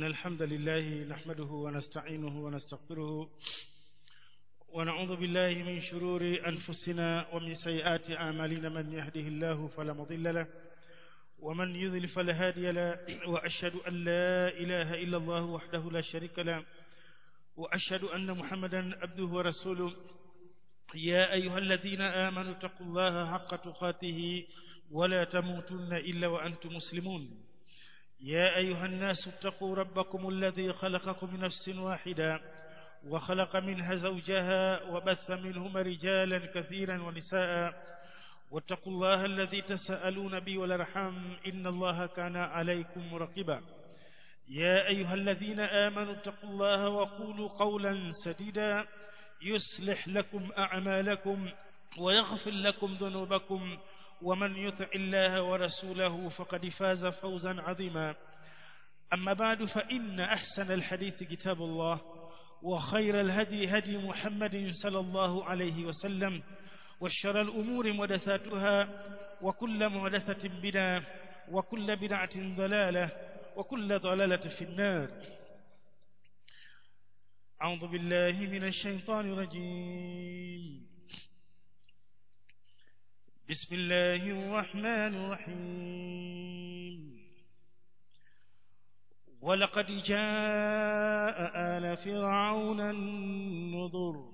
الحمد لله نحمده ونستعينه ونستغفره ونعوذ بالله من شرور أنفسنا ومن سيئات أعمالنا من يهده الله فلا مضل له ومن يذل فلا هادي له وأشهد أن لا إله إلا الله وحده لا شريك له وأشهد أن محمدا عبده ورسوله يا أيها الذين آمنوا اتقوا الله حق تقاته ولا تموتن إلا وأنتم مسلمون يا أيها الناس اتقوا ربكم الذي خلقكم من نفس واحدة وخلق منها زوجها وبث منهما رجالا كثيرا ونساء واتقوا الله الذي تسألون به والارحام إن الله كان عليكم مرقبا يا أيها الذين آمنوا اتقوا الله وقولوا قولا سديدا يصلح لكم أعمالكم ويغفر لكم ذنوبكم ومن يطع الله ورسوله فقد فاز فوزا عظيما أما بعد فإن أحسن الحديث كتاب الله وخير الهدي هدي محمد صلى الله عليه وسلم والشر الأمور محدثاتها وكل محدثة بدعة وكل بدعة ضلالة وكل ضلالة في النار أعوذ بالله من الشيطان الرجيم بسم الله الرحمن الرحيم ولقد جاء آل فرعون النذر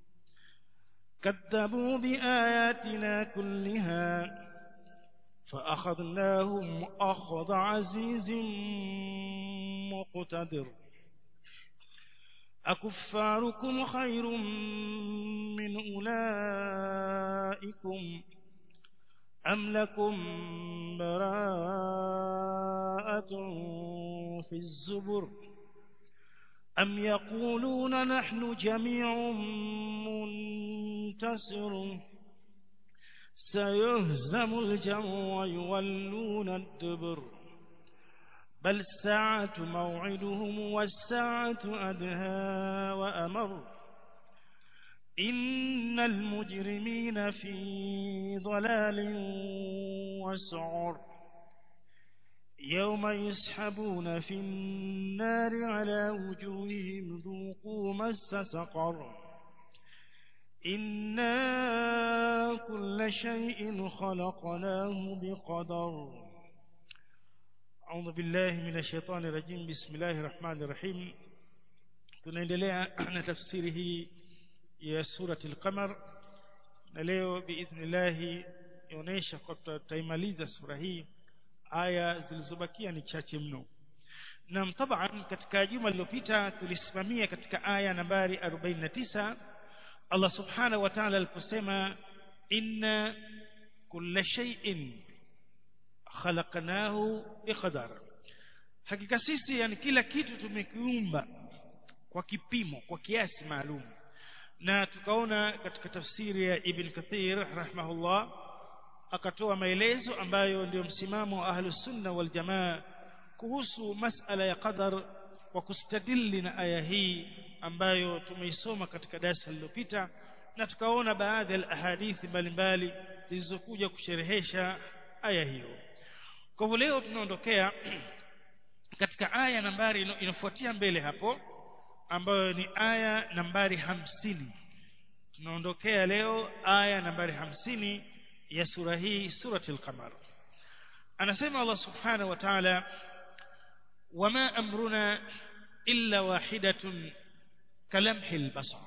كذبوا بآياتنا كلها فأخذناهم أخذ عزيز مقتدر أكفاركم خير من أولئكم أم لكم براءة في الزبر أم يقولون نحن جميع منتصر سيهزم الجمع ويولون الدبر بل الساعة موعدهم والساعة أدهى وأمر إن المجرمين في ضلال وسعر يوم يسحبون في النار على وجوههم ذوقوا مس سقر إنا كل شيء خلقناه بقدر أعوذ بالله من الشيطان الرجيم بسم الله الرحمن الرحيم tunaendelea na tafsiri hii ya surati al-qamar na leo biidhnillah inaonyesha kwa tutaimaliza sura hii aya zilizobakia ni chache mno na taban katika juma lililopita tulisimamia katika aya nambari 49 Allah subhanahu wa ta'ala aliposema inna kulla shay'in khalaqnahu biqadar hakika sisi yani kila kitu tumekiumba kwa kipimo kwa kiasi maalum na tukaona katika tafsiri ya Ibn Kathir rahimahullah akatoa maelezo ambayo ndio msimamo wa ahlus sunna wal jamaa kuhusu masala ya qadar kwa kustadili na aya hii ambayo tumeisoma katika darasa lililopita na tukaona baadhi ya ahadithi mbalimbali zilizokuja kusherehesha aya hiyo kwa hivyo leo tunaondokea katika aya nambari inafuatia mbele hapo ambayo ni aya nambari hamsini tunaondokea leo aya nambari hamsini ya sura hii surati al-qamar anasema Allah subhanahu wa ta'ala wama amruna illa wahidatun kalamhi al-basar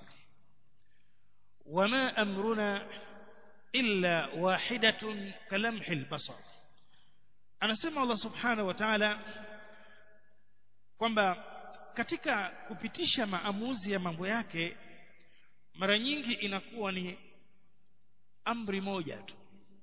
wama amruna illa wahidatun kalamhi al-basar anasema Allah subhanahu wa ta'ala kwamba katika kupitisha maamuzi ya mambo yake mara nyingi inakuwa ni amri moja tu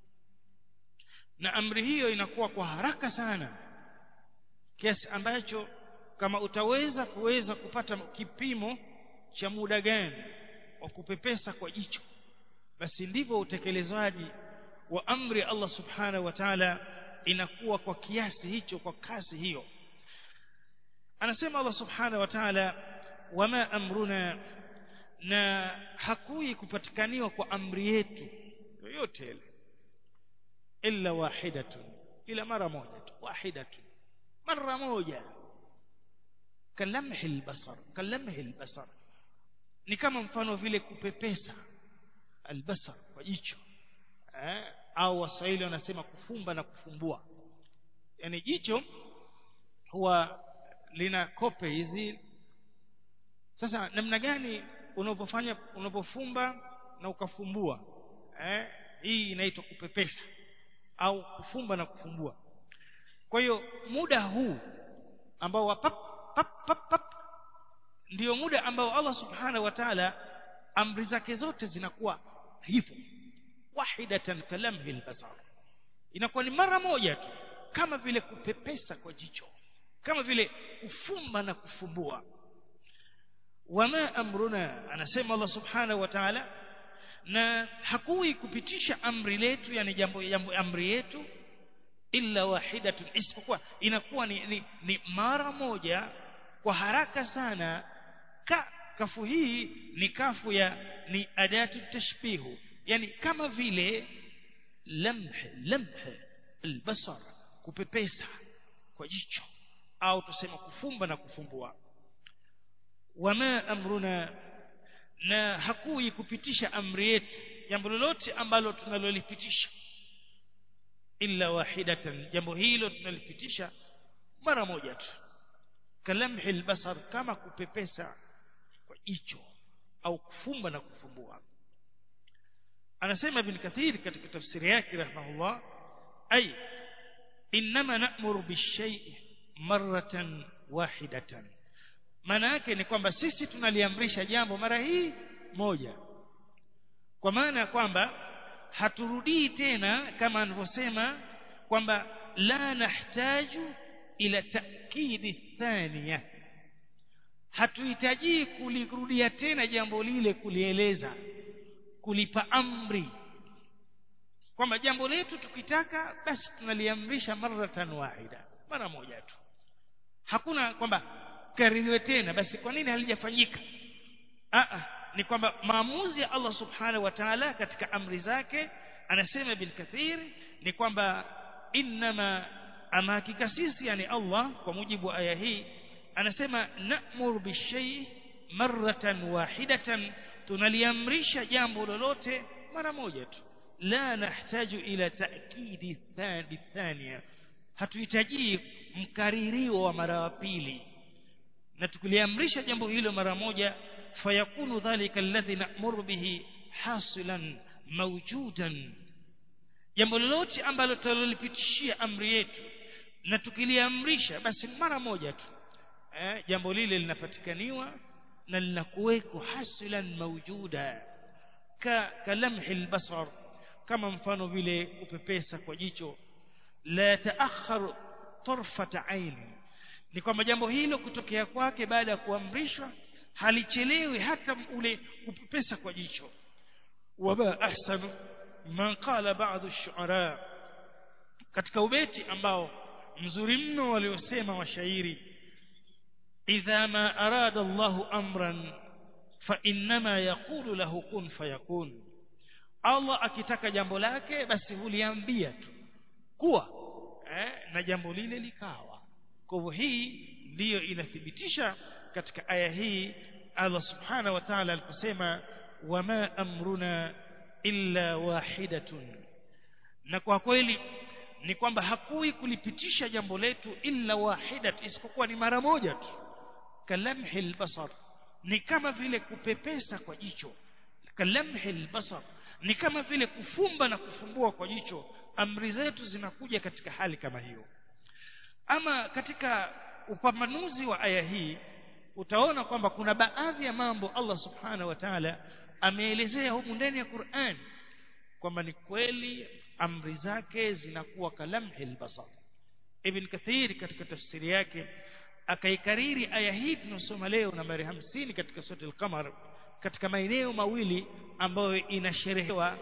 na amri hiyo inakuwa kwa haraka sana kiasi ambacho kama utaweza kuweza kupata kipimo cha muda gani wa kupepesa kwa jicho basi ndivyo utekelezwaji wa amri Allah subhanahu wa ta'ala inakuwa kwa kiasi hicho kwa kasi hiyo anasema Allah subhanahu wa ta'ala wama amruna na hakui kupatikaniwa kwa amri yetu yoyote ile illa wahidatun ila mara moja tu wahidatun mara moja kalamhi albasar kalamhi albasar ni kama mfano vile kupepesa albasar kwa jicho eh? au waswahili wanasema kufumba na kufumbua yani jicho huwa lina kope hizi sasa namna gani unapofanya unapofumba na ukafumbua eh? hii inaitwa kupepesa au kufumba na kufumbua kwa hiyo muda huu ambao wa pap pap pap pap ndio muda ambao Allah subhanahu wa ta'ala amri zake zote zinakuwa hivyo wahidatan kalamhi albasar inakuwa ni mara moja tu kama vile kupepesa kwa jicho kama vile kufumba na kufumbua wama amruna anasema Allah subhanahu wa ta'ala na hakui kupitisha amri letu yani jambo, jambo amri yetu illa wahidatun isipokuwa inakuwa ni, ni, ni mara moja kwa haraka sana ka kafu hii ni kafu ya ni adatu tashbihu yani kama vile lamh lamh albasar kupepesa kwa jicho au tuseme kufumba na kufumbua wama amruna na hakui kupitisha amri yetu jambo lolote ambalo tunalolipitisha illa wahidatan jambo hilo tunalipitisha mara moja tu kalamhi albasar kama kupepesa kwa jicho au kufumba na kufumbua anasema ibn kathir katika tafsiri yake rahimahullah ay inma na'muru bishay'i maratan wahidatan maana yake ni kwamba sisi tunaliamrisha jambo mara hii moja kwa maana ya kwamba haturudii tena kama anavyosema kwamba la nahtaju ila ta'kidi thaniya hatuhitaji kulirudia tena jambo lile kulieleza kulipa amri kwamba jambo letu tukitaka basi tunaliamrisha maratan wahida mara moja tu hakuna kwamba kaririwe tena basi kwa nini halijafanyika a ni kwamba maamuzi ya Allah subhanahu wa ta'ala katika amri zake anasema ibn kathir ni kwamba inma ama hakika sisi yani Allah kwa mujibu wa aya hii anasema na'mur bishay maratan wahidatan tunaliamrisha jambo lolote mara moja tu la nahtaju ila ta'kidi thaniya hatuhitaji mkaririo wa mara wa pili na tukiliamrisha jambo hilo mara moja fayakunu dhalika alladhi na'muru bihi hasilan mawjudan jambo lolote ambalo tutalolipitishia amri yetu na tukiliamrisha basi mara moja tu eh, jambo lile linapatikaniwa na linakuweko hasilan mawjuda ka kalamhi albasar kama mfano vile kupepesa kwa jicho la taakhar tarfata aini ni kwamba jambo hilo kutokea kwake baada ya kuamrishwa halichelewi hata ule kupepesa kwa jicho wama ahsanu man qala ba'd ash-shu'ara katika ubeti ambao mzuri mno waliosema washairi idha ma arada Allahu amran fa innama yaqulu lahu kun fayakun Allah akitaka jambo lake basi huliambia tu kuwa eh, na jambo lile likawa kwa hivyo hii ndiyo inathibitisha katika aya hii Allah subhanahu wa ta'ala aliposema wama amruna illa wahidatun na kwa kweli ni kwamba hakui kulipitisha jambo letu illa wahidat isipokuwa ni mara moja tu kalamhi albasar ni kama vile kupepesa kwa jicho kalamhi albasar ni kama vile kufumba na kufumbua kwa jicho amri zetu zinakuja katika hali kama hiyo ama katika upambanuzi wa aya hii utaona kwamba kuna baadhi ya mambo Allah subhanahu wa ta'ala ameelezea humu ndani ya Qur'an kwamba ni kweli amri zake zinakuwa kalamhi albasar Ibn Kathir katika tafsiri yake akaikariri aya hii tunasoma leo nambari 50 katika sura al-Qamar katika maeneo mawili ambayo inasherehewa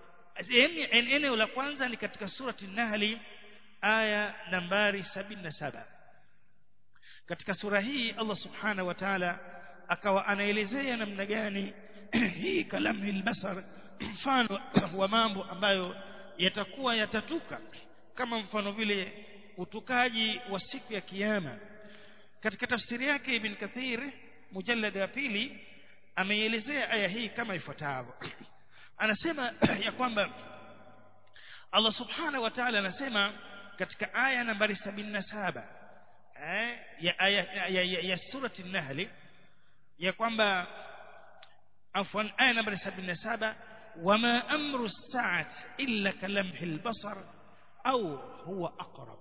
eneo la kwanza ni katika surati Nahli aya nambari 77 katika sura hii Allah subhanahu wa ta'ala akawa anaelezea namna gani hii kalamu albasar mfano wa mambo ambayo yatakuwa yatatuka kama mfano vile utukaji wa siku ya kiyama katika tafsiri yake ibn kathir mujallad wa pili ameielezea aya hii kama ifuatavyo anasema ya kwamba Allah subhanahu wa ta'ala anasema katika aya nambari 77 eh ya aya ya, ya, ya, ya surati an-nahl ya kwamba afwan aya nambari 77 wama amru as-sa'ati illa kalamhi al-basar au huwa aqrab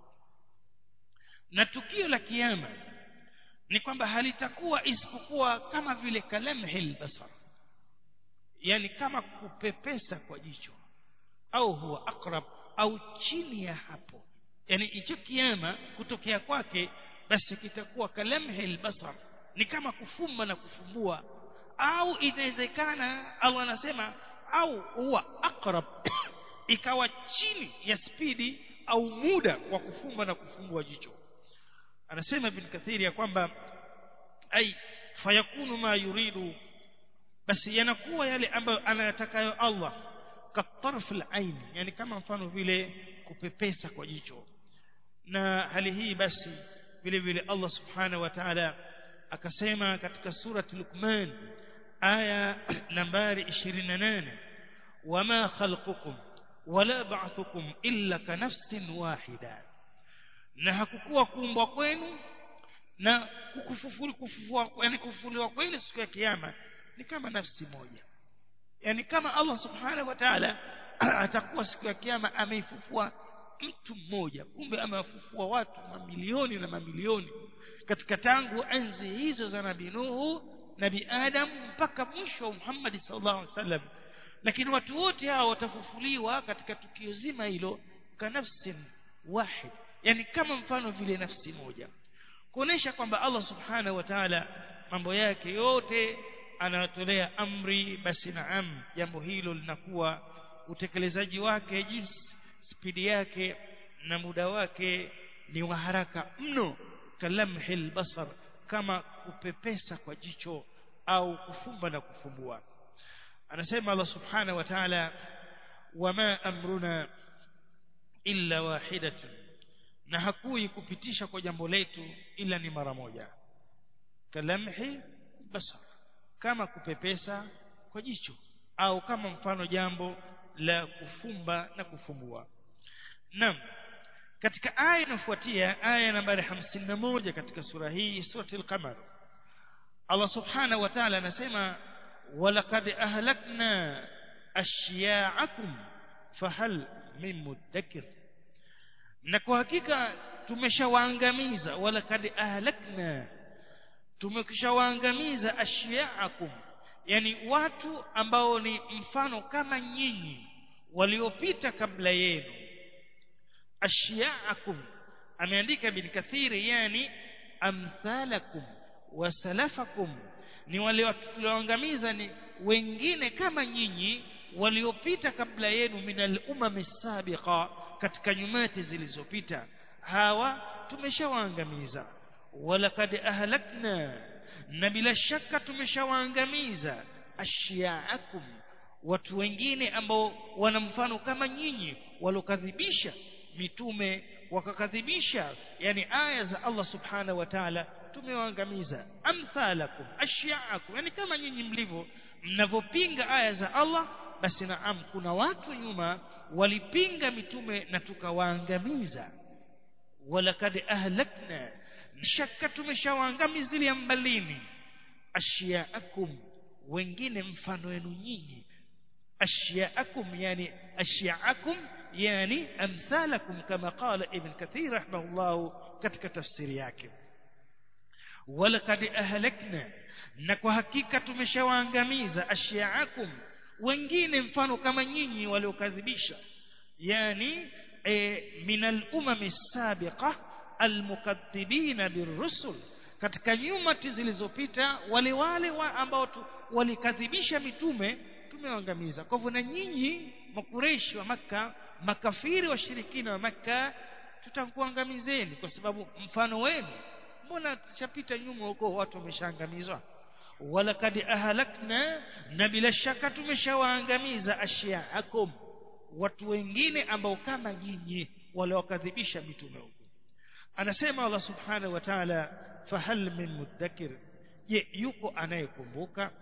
na tukio la kiyama ni kwamba halitakuwa isipokuwa kama vile kalamhil basar yani kama kupepesa kwa jicho au huwa akrab au chini ya hapo yani hicho kiama kutokea kwake basi kitakuwa kalamhil basar ni kama kufumba na kufumbua au inawezekana Allah anasema au huwa akrab ikawa chini ya spidi au muda wa kufumba na kufumbua jicho anasema ibn kathiri ya kwamba ai fayakunu ma yuridu basi yanakuwa yale ambayo anayatakayo Allah katarf al-ain yani kama mfano vile kupepesa kwa jicho na hali hii basi vile vile Allah subhanahu wa ta'ala akasema katika surati Luqman aya nambari 28 wama khalqukum wala ba'thukum illa ka nafsin wahida na hakukuwa kuumbwa kwenu na kukufufuli kufufua yani kufufuliwa kwenu siku ya kiyama ni kama nafsi moja yani kama Allah subhanahu wa ta'ala atakuwa siku ya kiyama ameifufua mtu mmoja kumbe amewafufua watu mamilioni na mamilioni katika tangu enzi hizo za nabii Nuhu nabii Adam mpaka mwisho wa Muhammad sallallahu alaihi wasallam lakini watu wote hao watafufuliwa katika tukio zima hilo kanafsin wahid yani kama mfano vile nafsi moja kuonesha kwamba Allah subhanahu wa ta'ala mambo yake yote anatolea amri basi naam jambo hilo linakuwa utekelezaji wake jinsi spidi yake na muda wake ni wa haraka mno kalamhil basar kama kupepesa kwa jicho au kufumba na kufumbua anasema Allah subhanahu wa ta'ala wama amruna illa wahidatun na hakui kupitisha kwa jambo letu ila ni mara moja kalamhi basar kama kupepesa kwa jicho au kama mfano jambo la kufumba na kufumbua naam katika aya inafuatia aya nambari 51 katika sura hii sura al-qamar Allah subhanahu wa ta'ala anasema walaqad ahlakna ashya'akum fahal min mudakkir na kwa hakika tumeshawaangamiza walaqad ahlakna tumekishawaangamiza ashya'akum yani watu ambao ni mfano kama nyinyi waliopita kabla yenu ashya'akum ameandika ibn kathiri yani amthalakum wasalafakum ni wale watu tulioangamiza ni wengine kama nyinyi waliopita kabla yenu minal umami sabiqa katika nyumati zilizopita hawa tumeshawaangamiza walaqad ahlakna na bila shaka tumeshawaangamiza ashyaakum watu wengine ambao wana mfano kama nyinyi walokadhibisha mitume wakakadhibisha yani aya za Allah subhanahu wa ta'ala tumewaangamiza amthalakum ashyaakum yani kama nyinyi mlivyo mnavyopinga aya za Allah basi naam kuna watu nyuma walipinga mitume na tukawaangamiza walakad ahlakna shaka tumeshawaangamizilia mbalini ashyaakum wengine mfano wenu nyinyi ashyaakum yani ashyaakum yani amthalakum kama qala ibn kathir rahimahullah katika tafsiri yake walakad ahlakna na kwa hakika tumeshawaangamiza ashyaakum wengine mfano kama nyinyi waliokadhibisha yani e, min al-umam sabiqa al-mukaththibina birrusul katika nyumati zilizopita wale wale wa ambao walikadhibisha mitume tumewaangamiza kwa hivyo na nyinyi makureishi wa maka makafiri washirikina wa maka tutakuangamizeni kwa sababu mfano wenu mbona tushapita nyuma huko watu wameshaangamizwa walakad ahlakna na bila shaka tumeshawaangamiza ashyaakum watu wengine ambao kama nyinyi waliokadhibisha mitume huko anasema Allah subhanahu wa ta'ala fahal min muddakir je yuko anayekumbuka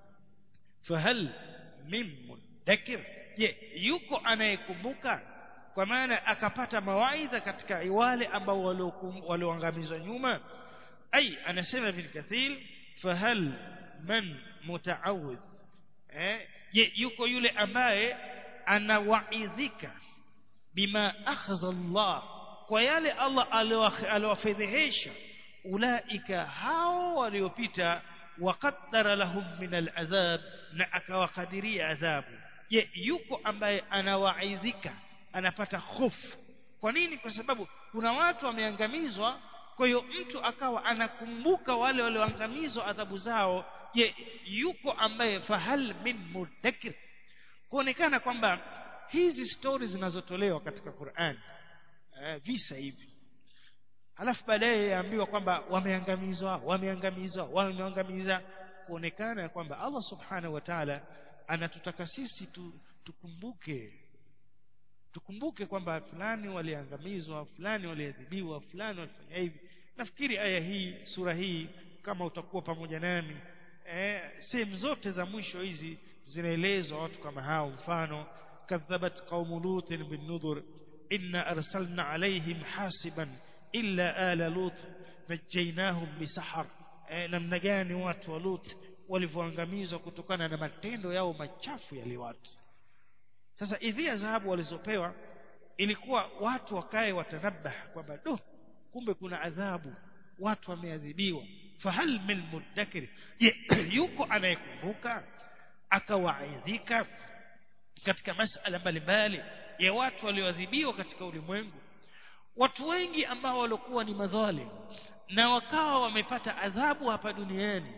fahal min muddakir je yuko anayekumbuka kwa maana akapata mawaidha katika wale ambao walioangamizwa nyuma ai anasema ibn kathir fahal man mutaawidh eh je yuko yule ambaye anawaidhika bima akhadha Allah kwa yale Allah aliowafedhehesha ulaika hao waliopita waqaddara lahum min al'adhab na akawakadiria adhabu je yuko ambaye anawaidhika anapata hofu kwa nini kwa sababu kuna watu wameangamizwa kwa hiyo mtu akawa anakumbuka wale walioangamizwa adhabu zao je yuko ambaye fahal min mudakkir kuonekana kwamba hizi stori zinazotolewa katika Qur'an eh, visa hivi alafu baadaye yaambiwa kwamba wameangamizwa wameangamizwa wameangamiza kuonekana kwamba Allah subhanahu wa ta'ala anatutaka sisi tu, tukumbuke tukumbuke kwamba fulani waliangamizwa fulani waliadhibiwa fulani walifanya hivi nafikiri aya hii sura hii kama utakuwa pamoja nami eh, sehemu zote za mwisho hizi zinaelezwa watu kama hao mfano kadhabat qaumu lutin bin nudhur inna arsalna alaihim hasiban illa ala lut najaynahum bisahar eh, namna gani watu wa lut walivyoangamizwa kutokana na matendo yao machafu yale watu sasa idhia dhahabu walizopewa ilikuwa watu wakae watanabah kwamba do kumbe kuna adhabu watu wameadhibiwa fahal min mudakkir yuko anayekumbuka akawaidhika katika masala mbalimbali ya watu walioadhibiwa katika ulimwengu watu wengi ambao walikuwa ni madhalim na wakawa wamepata adhabu hapa duniani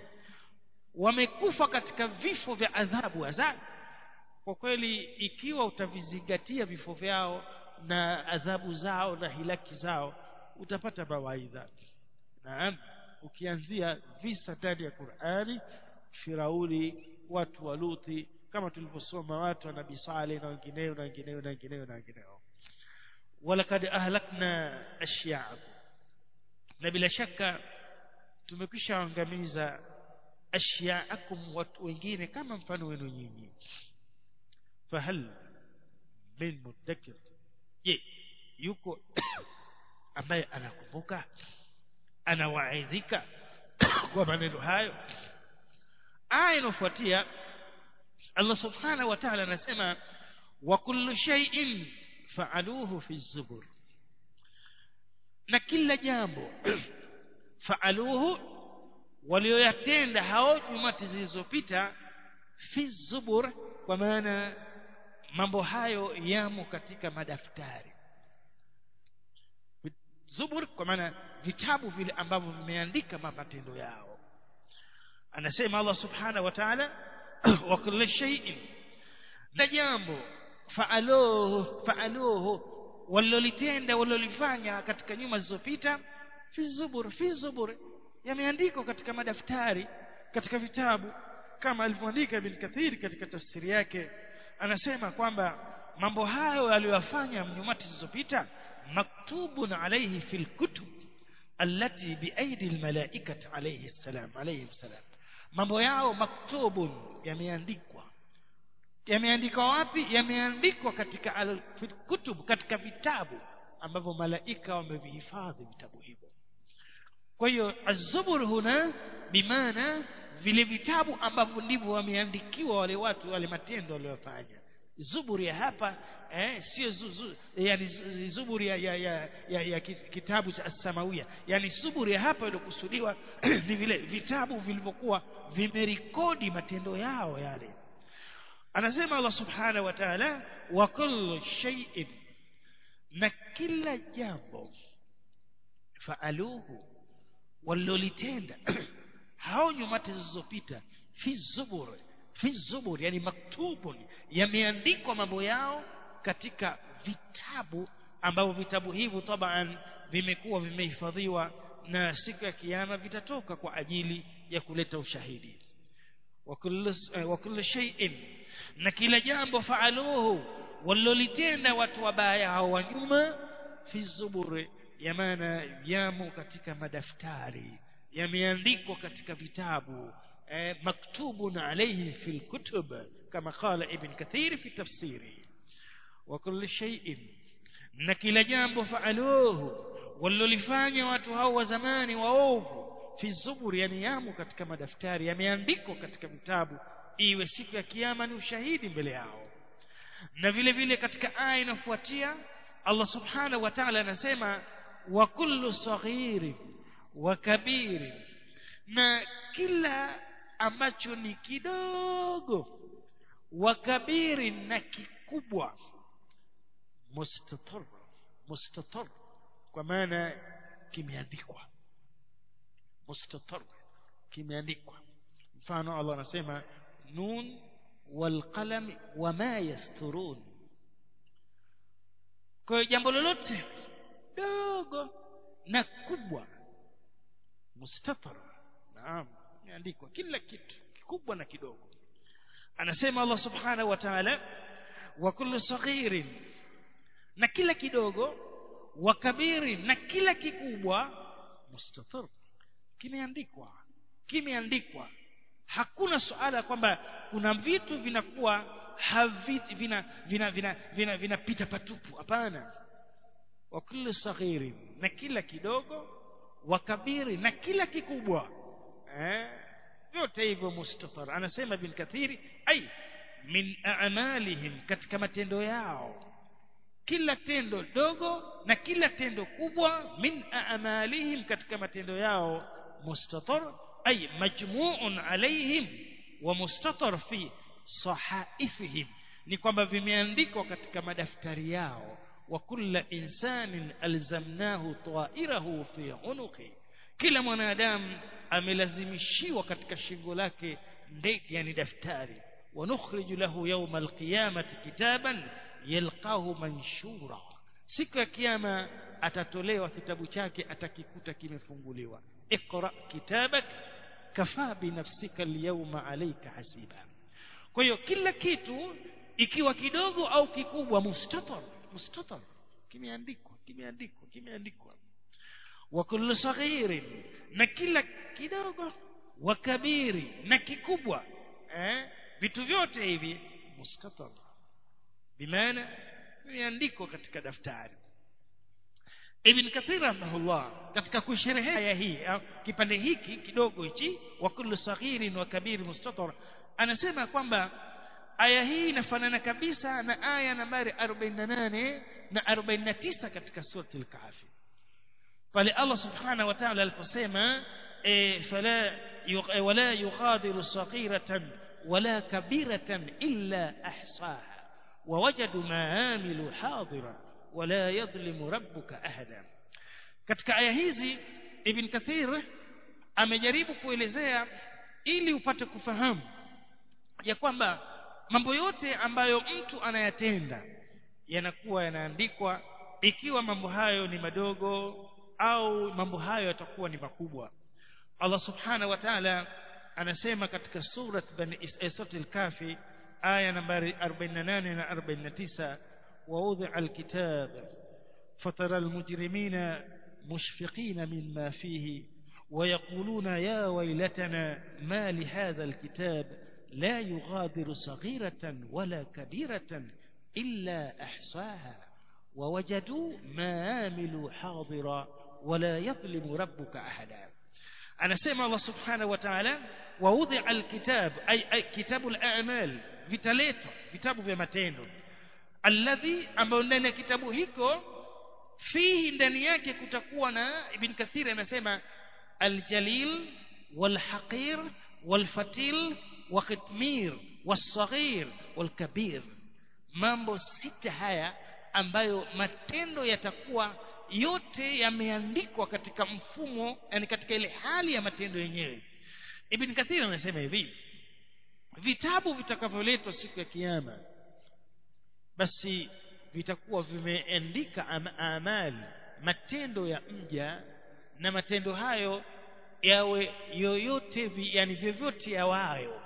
wamekufa katika vifo vya adhabu adhabu kwa kweli ikiwa utavizingatia vifo vyao na adhabu zao na hilaki zao utapata mawaidha naam ukianzia visa ndani ya Qur'ani Firauni watu wa Luthi kama tulivyosoma watu wa Nabii Saleh na wengineo na wengineo na wengineo na wengineo walakad ahlakna ashya'akum na bila shaka tumekwisha angamiza ashya'akum watu wengine kama mfano wenu nyinyi fahal min mudakkir je yuko ambaye anakumbuka anawaidhika kwa maneno hayo aya inofuatia Allah subhanahu wa ta'ala anasema wa kullu shay'in fa'aluhu fi zubur na kila jambo fa'aluhu walioyatenda hao jumati zilizopita fi zubur kwa maana mambo hayo yamo katika madaftari zubur kwa maana vitabu vile ambavyo vimeandika matendo yao anasema Allah subhanahu wa ta'ala wa kulli shay'in na jambo fa'aluhu fa'aluhu walilitenda walilifanya katika nyuma zilizopita fi zubur fi zubur yameandikwa katika madaftari katika vitabu kama alivyoandika Ibn Kathir katika tafsiri yake anasema kwamba mambo hayo aliyofanya mnyumati zilizopita maktubun alayhi fil kutub allati biaidi almalaikati alayhi salam alayhi salam mambo yao maktubun yameandikwa yameandikwa wapi yameandikwa katika kutub katika vitabu ambavyo malaika wamevihifadhi vitabu hivyo kwa hiyo az-zubur huna bimaana vile vitabu ambavyo ndivyo wameandikiwa wale watu wale matendo waliyofanya zuburi ya hapa eh, sio zu, zu, yani zuburi ya, ya, ya, ya, ya kitabu cha as-samawia yani zuburi ya hapa iliyokusudiwa ni vile vitabu vilivyokuwa vimerekodi matendo yao yale anasema Allah subhanahu wa ta'ala wa kullu shay'in na kila jambo faaluhu walilolitenda hao nyumati zilizopita fi zubur fi zubur yani maktubun yameandikwa mambo yao katika vitabu ambavyo vitabu hivyo taban vimekuwa vimehifadhiwa na siku ya kiyama vitatoka kwa ajili ya kuleta ushahidi wa kullu shay'in na kila jambo faaluhu walilolitenda watu wabaya hao wa nyuma fi zubur ya maana yamo katika madaftari yameandikwa katika vitabu eh, maktubun alayhi fil kutub kama qala ibn kathir fi tafsiri wa kullu shay'in na kila jambo faaluhu walilofanya watu hao wa zamani waovu fi zubur yani yamo katika madaftari yameandikwa katika vitabu iwe siku ya kiyama ni ushahidi mbele yao na vile vile katika aya inafuatia Allah subhanahu wa ta'ala anasema wa kullu saghirin wa kabirin na kila ambacho ni kidogo wa kabirin na kikubwa mustatar mustatar kwa maana kimeandikwa mustatar kimeandikwa mfano Allah anasema nun wal qalam wama yasturun kwa hiyo jambo lolote dogo na kubwa mustatar naam imeandikwa kila kitu kikubwa na kidogo anasema Allah subhanahu wa ta'ala wa kullu saghirin na kila kidogo wa kabirin na kila kikubwa mustatar kimeandikwa kimeandikwa hakuna suala kwamba kuna vitu vinakuwa haviti vina vina vina vina vinapita patupu hapana wa kullu saghiri na kila kidogo wa kabiri na kila kikubwa eh vyote hivyo mustatar anasema bin kathiri ai min a'malihim katika matendo yao kila tendo dogo na kila tendo kubwa min a'malihim katika matendo yao mustatar ay majmu'un alaihim wa mustatar fi sahaifihim ni kwamba vimeandikwa katika madaftari yao wa kulla insanin alzamnahu ta'irahu fi unuqi kila mwanadamu amelazimishiwa katika shingo lake ndege yani daftari wa nukhriju lahu yawma alqiyamati kitaban yalqahu manshura siku ya kiyama atatolewa kitabu chake atakikuta kimefunguliwa اقرا كتابك كفى بنفسك اليوم عليك حسيبا kwa hiyo kila kitu ikiwa kidogo au kikubwa mustatar mustatar kimeandikwa kimeandikwa kimeandikwa wa kullu saghirin na kila kidogo wa kabiri na kikubwa eh vitu vyote hivi mustatar bimaana vimeandikwa katika daftari Ibn Kathir rahimahullah katika kusherehea aya hii kipande hiki kidogo hichi wa kullu saghirin wa kabir mustatar anasema kwamba aya hii inafanana kabisa na aya nambari 48 na 49 katika surati al-kahfi pale Allah subhanahu wa ta'ala aliposema fala wala yughadiru saghiratan wala kabiratan illa ahsaha ووجدوا ما عملوا حاضرا ولا يظلم ربك أحدا katika aya hizi ibn kathir amejaribu kuelezea ili upate kufahamu ya kwamba mambo yote ambayo mtu anayatenda yanakuwa yanaandikwa ikiwa mambo hayo ni madogo au mambo hayo yatakuwa ni makubwa Allah subhanahu wa ta'ala anasema katika surat bani Israil al-kafi aya nambari 48 na 49 ووضع الكتاب فترى المجرمين مشفقين مما فيه ويقولون يا ويلتنا ما لهذا الكتاب لا يغادر صغيرة ولا كبيرة إلا أحصاها ووجدوا ما عملوا حاضرا ولا يظلم ربك أحدا أنا سمع الله سبحانه وتعالى ووضع الكتاب أي, أي كتاب الأعمال vitaletwa vitabu vya matendo alladhi ambayo ndani ya kitabu hiko fihi ndani yake kutakuwa na ibn kathir anasema aljalil walhaqir walfatil wakhitmir wasaghir walkabir mambo sita haya ambayo matendo yatakuwa yote yameandikwa katika mfumo yani katika ile hali ya matendo yenyewe ibn kathir anasema hivi vitabu vitakavyoletwa siku ya kiyama basi vitakuwa vimeandika am amali matendo ya mja na matendo hayo yawe yoyote vi, yani vyovyote yawayo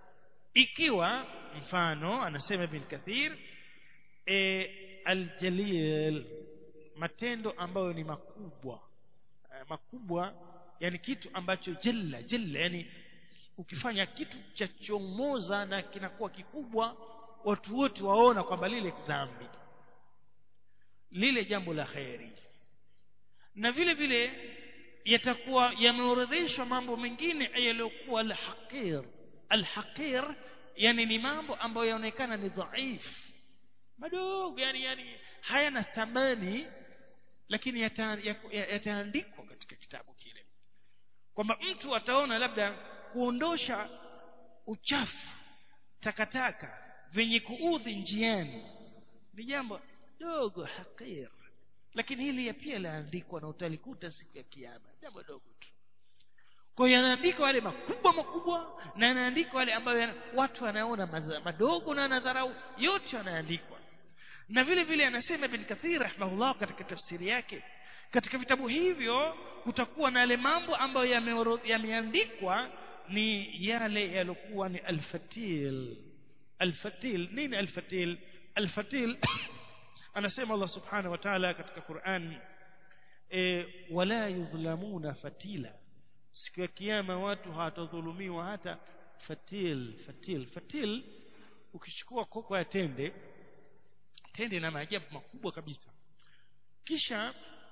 ikiwa mfano anasema ibn kathir e, aljalil matendo ambayo ni makubwa eh, makubwa yani kitu ambacho jalla jalla yani ukifanya kitu cha chomoza na kinakuwa kikubwa watu wote waona kwamba lile dhambi lile jambo la kheri na vile vile yatakuwa yameorodheshwa mambo mengine yaliyokuwa al-haqir al-haqir yani ni mambo ambayo yaonekana ni dhaifu madogo yani yani hayana thamani lakini yataandikwa yata, yata katika kitabu kile kwamba mtu ataona labda kuondosha uchafu takataka venye kuudhi njiani ni jambo dogo hakir lakini hili pia laandikwa na utalikuta siku ya kiyama jambo dogo tu kwa hiyo yanaandikwa wale makubwa makubwa na yanaandikwa wale ambayo watu wanaona madogo na nadharau yote yanaandikwa na vile vile anasema ibn kathir rahimahullah katika tafsiri yake katika vitabu hivyo kutakuwa na yale mambo ambayo yameandikwa ni yale yalokuwa ni alfatil alfatil nini alfatil alfatil anasema Allah subhanahu wa ta'ala katika Qur'an e, wala yudhlamuna fatila siku ya kiyama watu hawatadhulumiwa hata fatil fatil fatil ukichukua koko ya tende tende ina maajabu makubwa kabisa kisha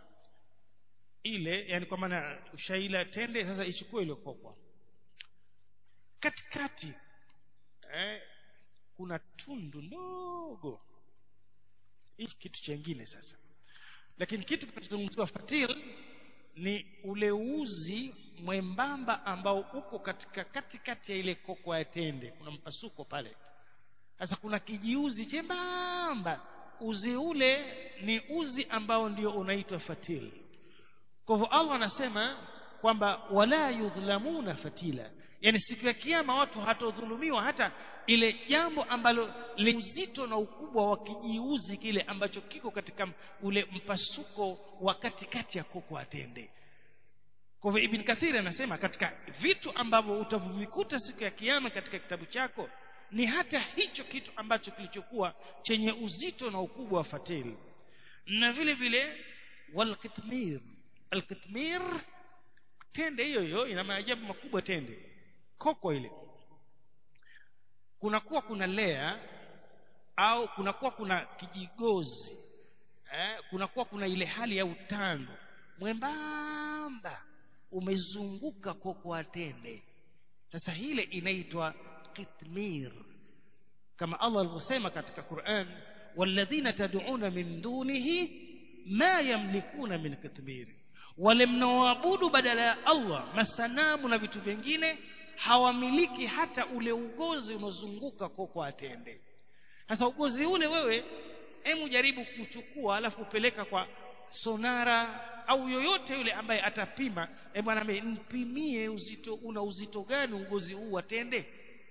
ile yani kwa maana ushaila tende sasa ichukue ile kokwa katikati eh, kuna tundu ndogo hii kitu chengine sasa lakini kitu kinachozungumziwa fatil ni ule uzi mwembamba ambao uko katika katikati ya ile koko ya tende kuna mpasuko pale sasa kuna kijiuzi chembamba uzi ule ni uzi ambao ndio unaitwa fatil kwa hivyo Allah anasema kwamba wala yudhlamuna fatila yani siku ya kiyama watu hatodhulumiwa hata ile jambo ambalo lenye uzito na ukubwa wa kijiuzi kile ambacho kiko katika ule mpasuko wa katikati ya koko atende kwa hivyo Ibn Kathir anasema katika vitu ambavyo utavivikuta siku ya kiyama katika kitabu chako ni hata hicho kitu ambacho kilichokuwa chenye uzito na ukubwa wa fatili na vile vile walkitmir alkitmir tende hiyo hiyo ina maajabu makubwa tende koko ile kunakuwa kuna lea au kunakuwa kuna kijigozi eh, kunakuwa kuna ile hali ya utando mwembamba umezunguka koko atende sasa hile inaitwa kitmir kama Allah alivyosema katika Qur'an walladhina tad'una min dunihi ma yamlikuna min kitmir wale mnaoabudu badala ya Allah masanamu na vitu vingine hawamiliki hata ule ugozi unaozunguka koko atende sasa ugozi ule wewe hemu jaribu kuchukua alafu upeleka kwa sonara au yoyote yule ambaye atapima e bwana mpimie uzito una uzito gani ugozi huu atende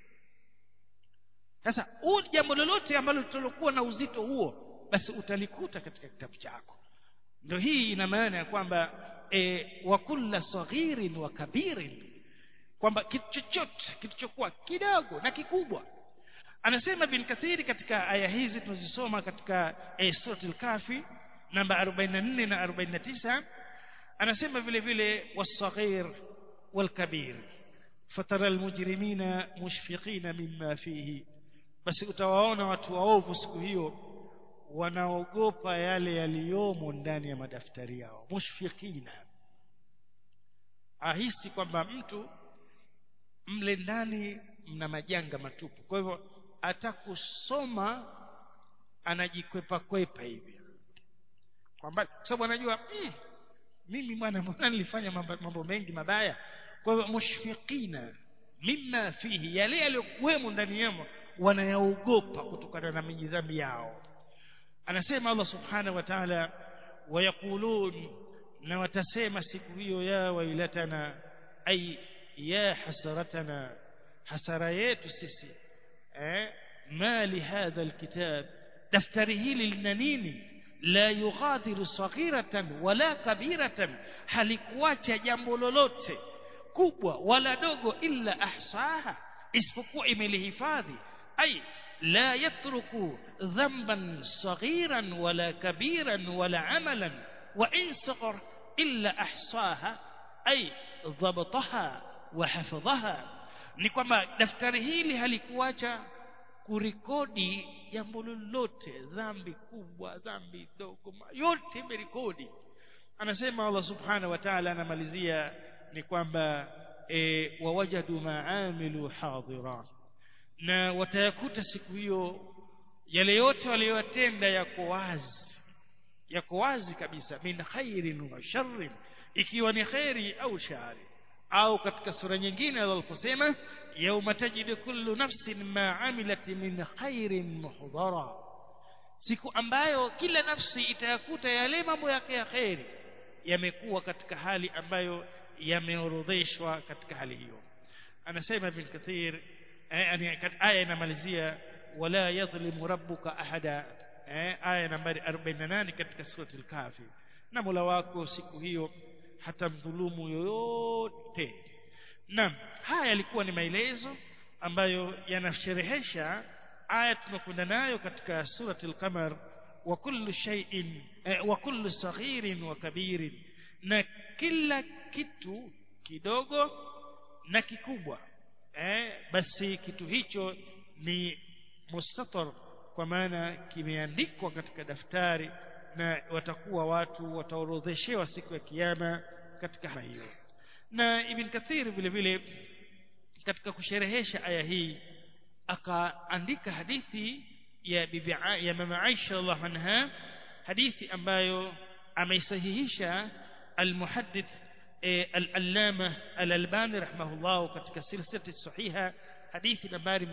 sasa huu jambo lolote ambalo litalokuwa na uzito huo basi utalikuta katika kitabu chako ndio hii ina maana ya kwamba e, wa kulla saghirin wa kabirin kwamba kitu chochote kilichokuwa kidogo na kikubwa anasema bin kathiri katika aya hizi tunazisoma katika e, suratul kafi namba 44 na 49 anasema vile vile wasaghir walkabir fatara almujrimina mushfiqina mimma fihi basi utawaona watu waovu siku hiyo wanaogopa yale yaliyomo ndani ya madaftari yao mushfiqina ahisi kwamba mtu mle ndani mna majanga matupu kwa hivyo atakusoma anajikwepa kwepa hivi kwamba kwa sababu anajua mm, mimi bwana mbona nilifanya mambo, mambo mengi mabaya kwa hivyo mushfiqina mimma fihi yale yaliyokuwemo ndani yamo wanayaogopa kutokana na mijidhambi yao anasema Allah subhanahu wa ta'ala wayaqulun na watasema siku hiyo ya wailatana ay ya hasaratana hasara yetu sisi eh ma li hadha alkitab daftari hili lina nini la yughadiru saghiratan wala kabiratan halikuacha jambo lolote kubwa wala dogo illa ahsaha isipokuwa imelihifadhi ay لا يترك ذنبا صغيرا ولا كبيرا ولا عملا وإن صغر إلا أحصاها أي ضبطها وحفظها ni kwamba daftari hili halikuacha kurekodi jambo lolote dhambi kubwa dhambi ndogo yote imerekodi anasema Allah subhanahu wa ta'ala anamalizia ni kwamba e, wawajadu maamilu hadira na watayakuta siku hiyo yale yote waliyotenda yako wazi yako wazi kabisa min khairin wa sharrin ikiwa ni khairi au shari au katika sura nyingine aliposema yauma tajidu kullu nafsin ma amilat min khairin muhdara siku ambayo kila nafsi itayakuta yale mambo yake ya khairi yamekuwa katika hali ambayo yameorodheshwa katika hali hiyo anasema ibn kathir yani aya inamalizia wala yadhlimu rabbuka ahada aya nambari 48 katika sura al-kafi na Mola wako siku hiyo hatamdhulumu yoyote naam haya yalikuwa ni maelezo ambayo yanasherehesha aya tunakwenda nayo katika surati al-qamar wa kullu shay'in eh, wa kullu saghirin wa kabirin na kila kitu kidogo na kikubwa eh, basi kitu hicho ni mustatar kwa maana kimeandikwa katika daftari na watakuwa watu wataorodheshewa siku ya kiyama katika hiyo na ibn kathir vile vile katika kusherehesha aya hii akaandika hadithi ya bibi ya mama Aisha radhiallahu anha hadithi ambayo ameisahihisha almuhaddith al-allama al-albani rahimahullah katika silsilati sahiha hadithi nambari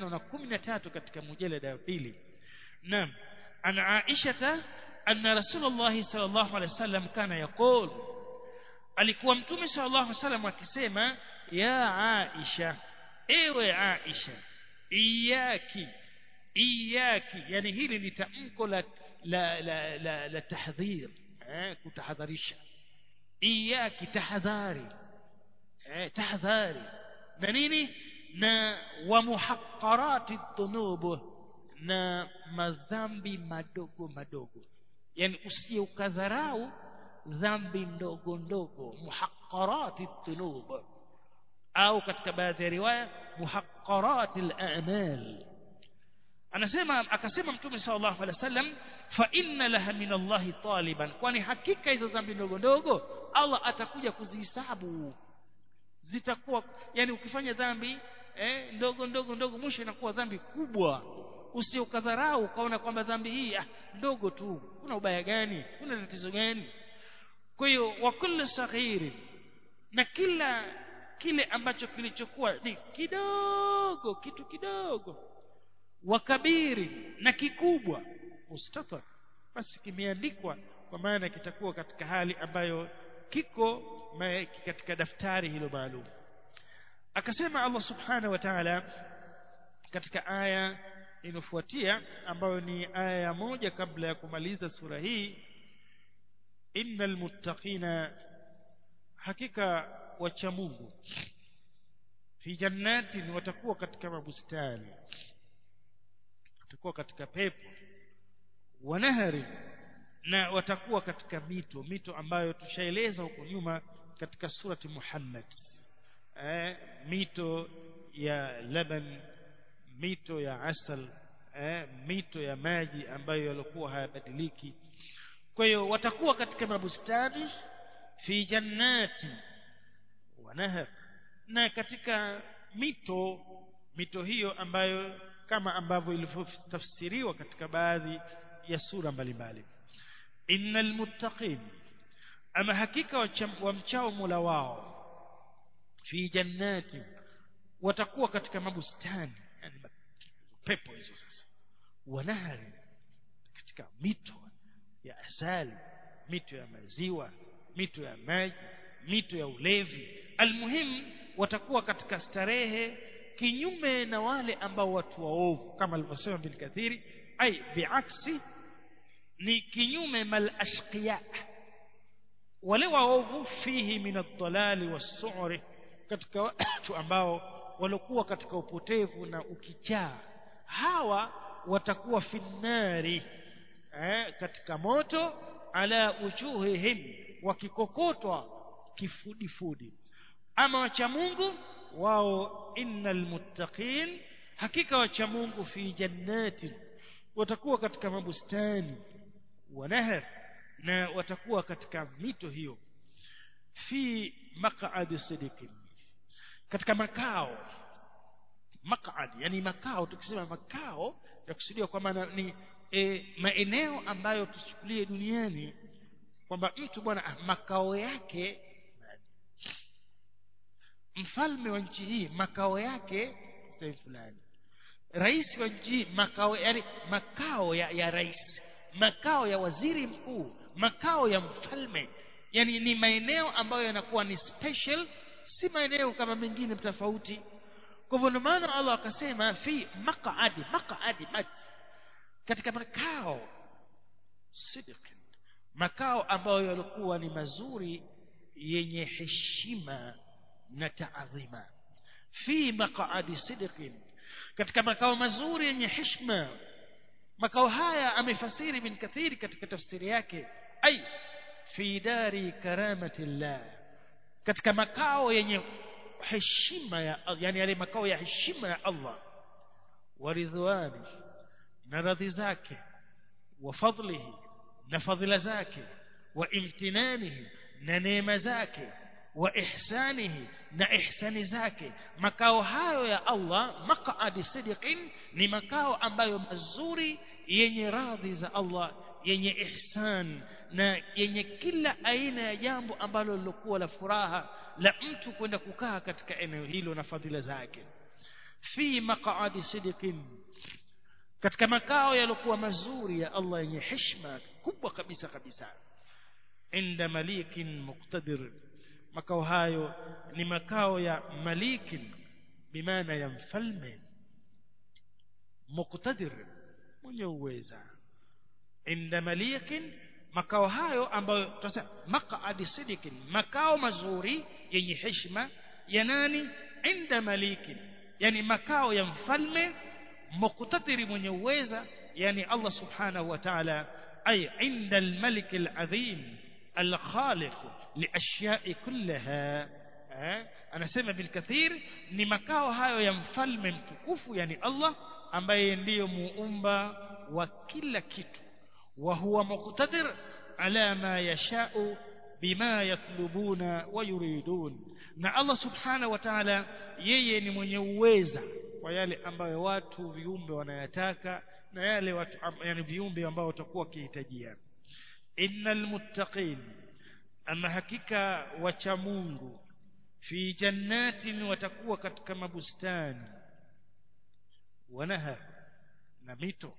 513 katika mujalada wa pili naam an Aisha anna rasulullah sallallahu alaihi wasallam kana yaqul alikuwa mtume sallallahu alaihi wasallam akisema ya Aisha ewe Aisha iyaki iyaki yani hili ni tamko la la la, la, la tahdhir eh, kutahadharisha iyaki tahadhari eh, tahadhari na nini na wa muhaqqarati dhunub na madhambi madogo madogo yani usiye ukadharau dhambi ndogo ndogo muhaqqarati dhunub au katika baadhi ya riwaya muhaqqarati al-a'mal anasema akasema mtume sallallahu alaihi wasallam fa inna laha min Allah taliban kwani hakika hizo dhambi ndogo ndogo Allah atakuja kuzihesabu zitakuwa yani ukifanya dhambi eh, ndogo ndogo ndogo mwisho inakuwa dhambi kubwa usiokadharau ukaona kwamba dhambi hii ah, ndogo tu kuna ubaya gani kuna tatizo gani kwa hiyo wa kullu saghiri na kila kile ambacho kilichokuwa ni kidogo kitu kidogo wakabiri na kikubwa mustatar basi kimeandikwa kwa maana kitakuwa katika hali ambayo kiko katika daftari hilo maalum akasema Allah subhanahu wa ta'ala katika aya inofuatia ambayo ni aya ya moja kabla ya kumaliza sura hii innal muttaqina hakika wacha Mungu fi jannatin watakuwa katika mabustani watakuwa katika pepo wanahari na watakuwa katika mito mito ambayo tushaeleza huko nyuma katika surati Muhammad eh, mito ya laban mito ya asal eh, mito ya maji ambayo yalikuwa hayabadiliki kwa hiyo watakuwa katika mabustani fi jannati wa nahar na katika mito mito hiyo ambayo kama ambavyo ilivyotafsiriwa katika baadhi ya sura mbalimbali innal muttaqin ama hakika wamchao Mola wao fi jannati watakuwa katika mabustani yani pepo hizo sasa wanahari katika mito ya asali mito ya maziwa mito ya maji mito ya ulevi almuhim watakuwa katika starehe kinyume na wale ambao watu waovu kama alivyosema bin kathiri ai biaksi ni kinyume mal ashqiya wale waovu fihi min ad-dalali was-su'ri katika watu ambao walikuwa katika upotevu na ukichaa hawa watakuwa finnari eh, katika moto ala ujuhihim wakikokotwa kifudifudi ama wacha Mungu wao innal muttaqin hakika wacha Mungu fi jannatin watakuwa katika mabustani wa nahar na watakuwa katika mito hiyo fi maq'adi sidiqin katika makao maq'ad yani makao tukisema makao ya kusudia kwamba ni e, maeneo ambayo tuchukulie duniani kwamba mtu bwana makao yake mfalme wa nchi hii makao yake sehemu fulani rais wa nchi hii makao yani makao ya, ya rais makao ya waziri mkuu makao ya mfalme yani ni maeneo ambayo yanakuwa ni special si maeneo kama mengine tofauti kwa hivyo ndio maana Allah akasema fi maq'adi maq'adi mat katika makao sidiq makao ambayo yalikuwa ni mazuri yenye heshima na taadhima fi maq'adi sidiq katika makao mazuri yenye heshima makao haya amefasiri bin kathiri katika tafsiri yake ai fi dari karamatillah katika makao yenye heshima ya yani yale makao ya heshima ya Allah waridhwani na radhi zake wa fadlihi na fadhila zake wa imtinanihi na neema zake wa ihsanihi na ihsani zake makao hayo ya Allah maq'adi sidiqin ni makao ambayo mazuri yenye radhi za Allah yenye ihsan na yenye kila aina ya jambo ambalo lilokuwa la furaha la mtu kwenda kukaa katika eneo hilo na fadhila zake fi maq'adi sidiqin katika makao yaliokuwa mazuri ya Allah yenye heshima kubwa kabisa kabisa inda malikin muqtadir makao hayo ni makao ya malikin bimaana ya mfalme muqtadir mwenye uweza inda malikin makao hayo ambayo tunasema maq'adi sidikin makao mazuri yenye heshima ya nani inda malikin yani makao ya mfalme muqtadiri mwenye uweza yani Allah subhanahu wa ta'ala ay inda al-malik al-azim al-khaliq liashya'i kullaha anasema bil kathir ni makao hayo ya mfalme mtukufu yani Allah ambaye ndiyo muumba wa kila kitu wa huwa muqtadir ala ma yasha'u bima yatlubuna wa yuridun na Allah subhanahu wa ta'ala yeye ni mwenye uweza kwa yale ambayo watu viumbe wanayataka na yale watu yani viumbe ambao watakuwa wakihitajia innal muttaqin ama hakika wacha Mungu fi jannatin watakuwa katika mabustani wanahar na mito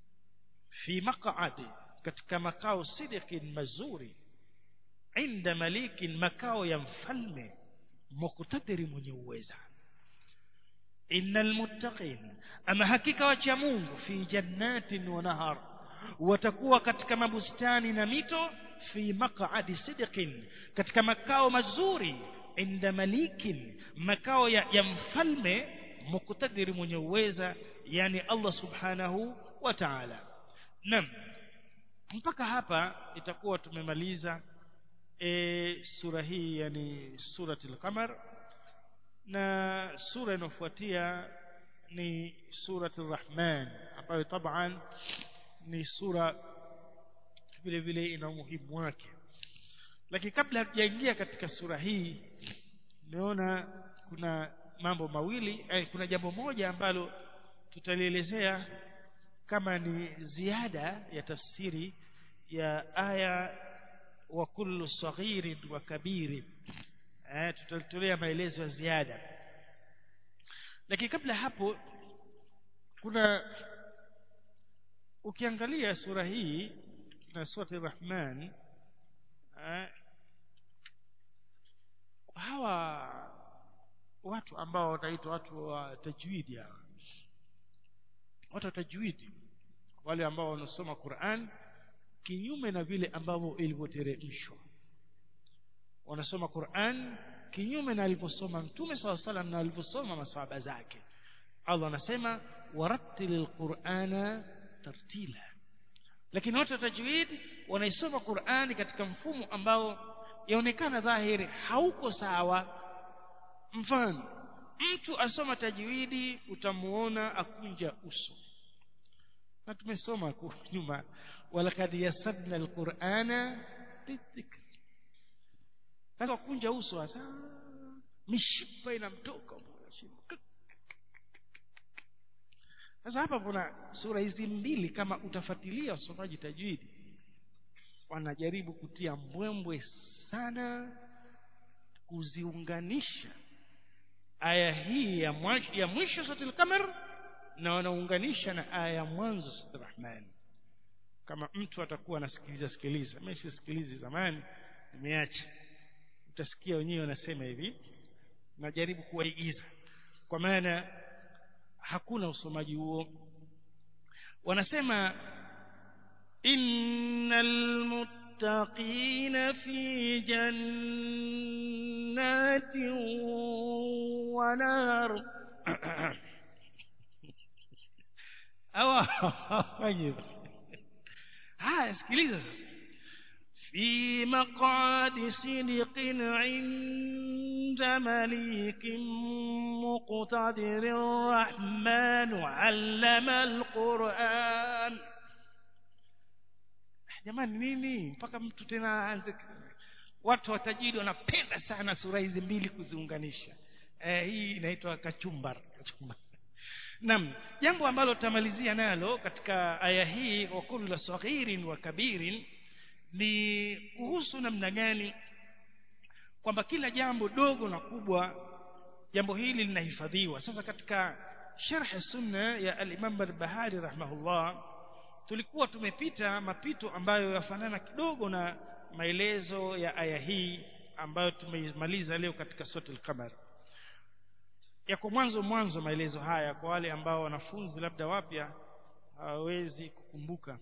fi maq'adi katika makao sidikin mazuri inda malikin makao ya mfalme muqtadiri mwenye uweza innal muttaqin ama hakika wacha Mungu fi jannatin wa nahar watakuwa katika mabustani na mito fi maq'adi sidqin katika makao mazuri inda malikin makao ya, ya mfalme muqtadiri mwenye uweza yani Allah subhanahu wa ta'ala nam mpaka hapa itakuwa tumemaliza e, sura hii yani suratul qamar na sura inayofuatia ni suratul rahman ambayo taban ni sura vile vile ina umuhimu wake lakini kabla hatujaingia katika sura hii nimeona kuna mambo mawili eh, kuna jambo moja ambalo tutalielezea kama ni ziada ya tafsiri ya aya wa kullu saghirin wa kabirin eh, tutalitolea maelezo ya ziada lakini kabla hapo kuna ukiangalia sura hii na sura Rahman eh, hawa watu ambao wanaitwa watu wa tajwidi hawa watu wa tajwidi wale ambao wanasoma Qur'an kinyume na vile ambavyo ilivyoteremshwa wanasoma Qur'an kinyume na alivyosoma Mtume SAW salam na alivyosoma maswahaba zake Allah anasema warattilil qur'ana tartila lakini watu wa tajwid wanaisoma Qur'ani katika mfumo ambao yaonekana dhahiri hauko sawa mfano mtu asoma tajwidi utamuona akunja uso na tumesoma nyuma walakad yasadna alqur'ana lidhikr sasa kunja uso hasa mishipa inamtoka sasa hapa kuna sura hizi mbili kama utafuatilia usomaji tajwidi wanajaribu kutia mbwembwe sana kuziunganisha aya hii ya mwisho ya mwisho suratul qamar na wanaunganisha na aya ya mwanzo suratul rahman kama mtu atakuwa anasikiliza sikiliza mimi sisikilizi zamani nimeacha utasikia wenyewe wanasema hivi najaribu kuwaigiza kwa maana hakuna usomaji huo wanasema innal muttaqina fi jannatin wa nar awa haya sikiliza sasa في مقعد صدق عند مليك مقتدر الرحمن علم القرآن jamani nini mpaka mtu tena aanze watu watajiri wanapenda sana sura hizi mbili kuziunganisha eh, hii inaitwa kachumbar kachumbar Naam, jambo ambalo tutamalizia nalo katika aya hii wa kullu saghirin wa kabirin ni kuhusu namna gani kwamba kila jambo dogo na kubwa jambo hili linahifadhiwa sasa katika sharh sunna ya al-Imam al-Bahari rahimahullah tulikuwa tumepita mapito ambayo yafanana kidogo na maelezo ya aya hii ambayo tumeimaliza leo katika sura al-Qamar yako mwanzo mwanzo maelezo haya kwa wale ambao wanafunzi labda wapya hawawezi kukumbuka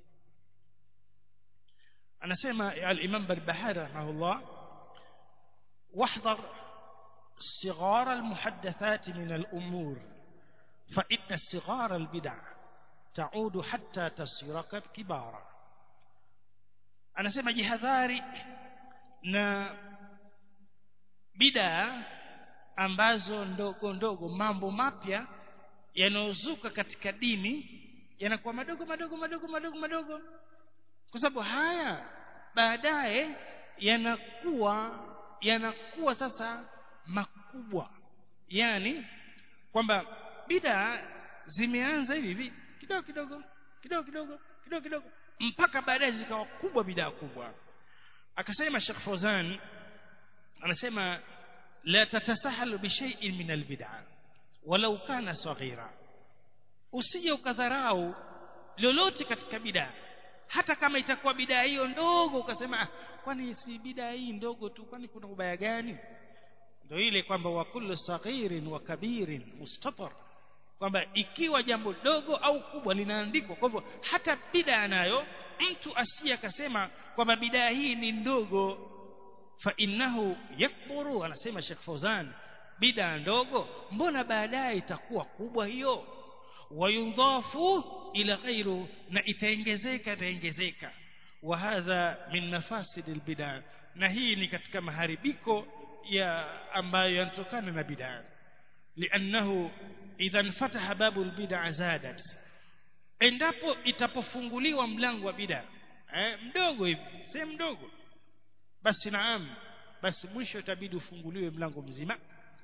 anasema al-Imam Barbahari rahimahullah wahdhar صغار المحدثات من الأمور فإن صغار البدع تعود حتى تصير كبارا anasema jihadhari na bidaa ambazo ndogo ndogo mambo mapya yanayozuka katika dini yanakuwa madogo madogo madogo madogo madogo kwa sababu haya baadaye yanakuwa yanakuwa sasa makubwa yani kwamba bidaa zimeanza hivi hivi kidogo kidogo kidogo kidogo kidogo kidogo mpaka baadaye zikawa kubwa bidaa kubwa akasema Sheikh Fawzan anasema la tatasahalu bi shay'in min albid'a walau kana saghira usije ukadharau lolote katika bidaa hata kama itakuwa bidaa hiyo ndogo ukasema kwani si bidaa hii ndogo tu kwani kuna ubaya gani ndio ile kwamba wa kullu saghirin wa kabirin mustatar kwamba ikiwa jambo dogo au kubwa linaandikwa kwa hivyo hata bidaa nayo mtu asiye akasema kwamba bidaa hii ni ndogo fa innahu yakburu anasema Sheikh Fauzan bidaa ndogo mbona baadaye itakuwa kubwa hiyo wayudhafu ila ghairu na itaongezeka itaongezeka wa hadha min mafasid albidaa na hii ni katika maharibiko ya ambayo yanatokana na bidaa liannahu idha fataha babu albid'a zadat endapo itapofunguliwa mlango wa bid'a eh, mdogo hivi sehemu mdogo basi naam basi mwisho itabidi ufunguliwe mlango mzima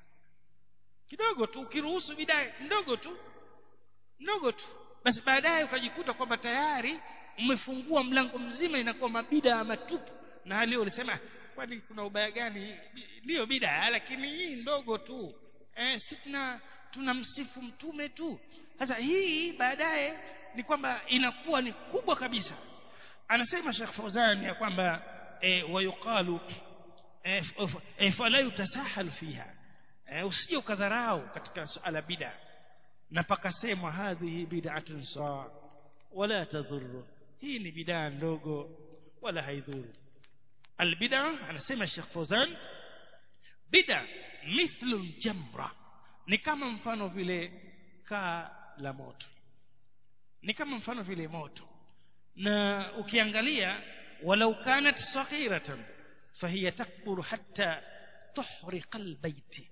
kidogo tu ukiruhusu bid'a ndogo tu ndogo tu basi baadaye ukajikuta kwamba tayari umefungua mlango mzima inakuwa mabida matupu na hali ulisema kwani kuna ubaya gani ndio bida lakini hii ndogo tu eh si tuna tunamsifu mtume tu sasa hii baadaye ni kwamba inakuwa ni kubwa kabisa anasema Sheikh Fauzan ya kwamba eh, wayuqalu eh, eh, fala yutasahal fiha eh, usije ukadharau katika suala bid'a na pakasemwa hadhihi bid'atun sawa wala tadhurru hii ni bid'a ndogo wala haidhuru albid'a anasema Sheikh Fauzan bid'a mithlu aljamra ni kama mfano vile kaa la moto ni kama mfano vile moto na ukiangalia walau kanat saghiratan fahiya takburu hatta tuhriqa albayti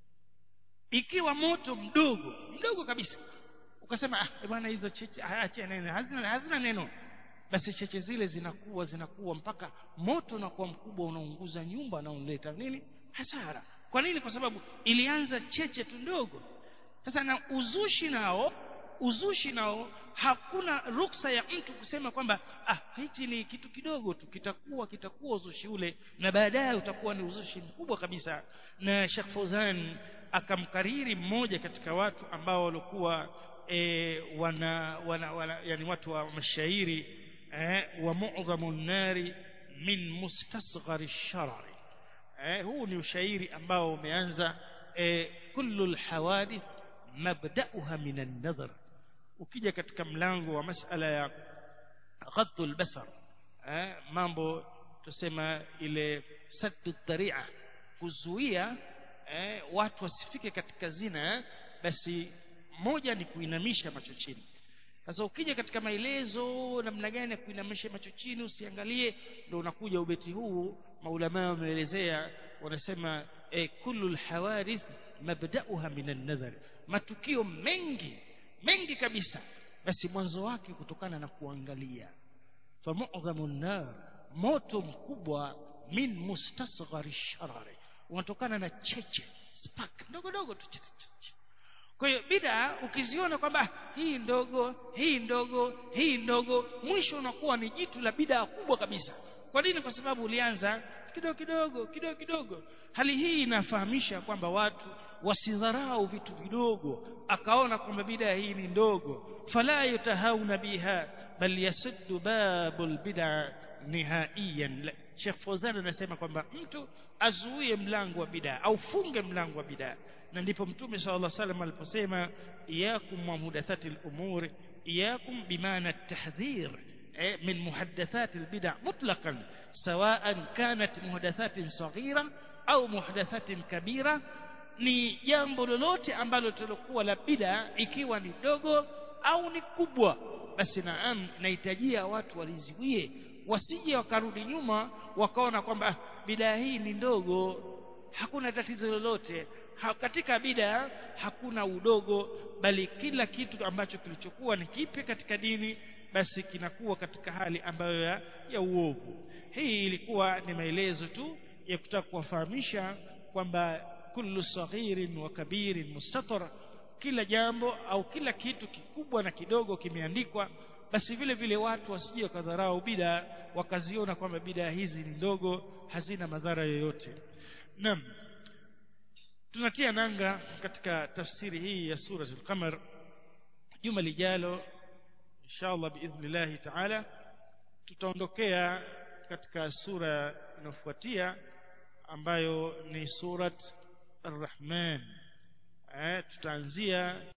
ikiwa moto mdogo mdogo kabisa ukasema ah bwana hizo cheche acha neno hazina hazina neno basi cheche zile zinakuwa zinakuwa mpaka moto unakuwa mkubwa unaunguza nyumba na unaleta nini hasara kwa nini kwa sababu ilianza cheche tu ndogo sasa na uzushi nao uzushi nao hakuna ruksa ya mtu kusema kwamba ah hichi ni kitu kidogo tu kitakuwa kitakuwa uzushi ule na baadaye utakuwa ni uzushi mkubwa kabisa na Sheikh Fauzan akamkariri mmoja katika watu ambao walikuwa e, wana, wana, wana yani watu wa mashairi eh, wa mu'dhamu nari min mustasghari sharari eh, huu ni ushairi ambao umeanza eh, kullu alhawadith mabda'uha min an-nadhar ukija katika mlango wa masala ya ghaddu al-basar eh, mambo tusema ile saddu dharia kuzuia eh, watu wasifike katika zina basi moja ni kuinamisha macho chini sasa ukija katika maelezo namna gani ya kuinamisha macho chini usiangalie ndio unakuja ubeti huu maulama wameelezea wanasema eh, kullu alhawadith mabda'uha min an-nadhar matukio mengi mengi kabisa basi mwanzo wake kutokana na kuangalia fa mu'dhamu nar moto mkubwa min mustasghari sharari unatokana na cheche spark ndogo ndogo tu kwa hiyo bid'a ukiziona kwamba hii ndogo hii ndogo hii ndogo mwisho unakuwa ni jitu la bid'a kubwa kabisa kwa nini kwa sababu ulianza kidogo kidogo kidogo kidogo hali hii inafahamisha kwamba watu wasidharau vitu vidogo akaona kwamba bid'a hii ni ndogo fala yutahauna biha bal yasuddu babul bid'a nihaiyan Sheikh Fawzan anasema kwamba mtu azuie mlango wa bid'a au funge mlango wa bid'a na ndipo mtume sallallahu alaihi wasallam aliposema iyakum wa muhdathati al-umur iyakum bimaana at-tahdhir من محدثات البدع مطلقا سواء كانت محدثات صغيرة أو محدثات كبيرة ni jambo lolote ambalo tulikuwa la bid'a ikiwa ni dogo au ni kubwa basi naam nahitajia watu waliziwie wasije wakarudi nyuma wakaona kwamba bid'a hii ni ndogo hakuna tatizo lolote ha, katika bid'a hakuna udogo bali kila kitu ambacho kilichokuwa ni kipi katika dini basi kinakuwa katika hali ambayo ya, ya uovu hii ilikuwa ni maelezo tu ya kutaka kuwafahamisha kwamba kullu saghirin wa kabirin mustatar kila jambo au kila kitu kikubwa na kidogo kimeandikwa basi vile vile watu wasije wakadharau bida wakaziona kwamba bida hizi ni ndogo hazina madhara yoyote naam tunatia nanga katika tafsiri hii ya suratul qamar juma lijalo inshallah biidhnillah taala tutaondokea katika sura inayofuatia ambayo ni surat ar-rahman eh tutaanzia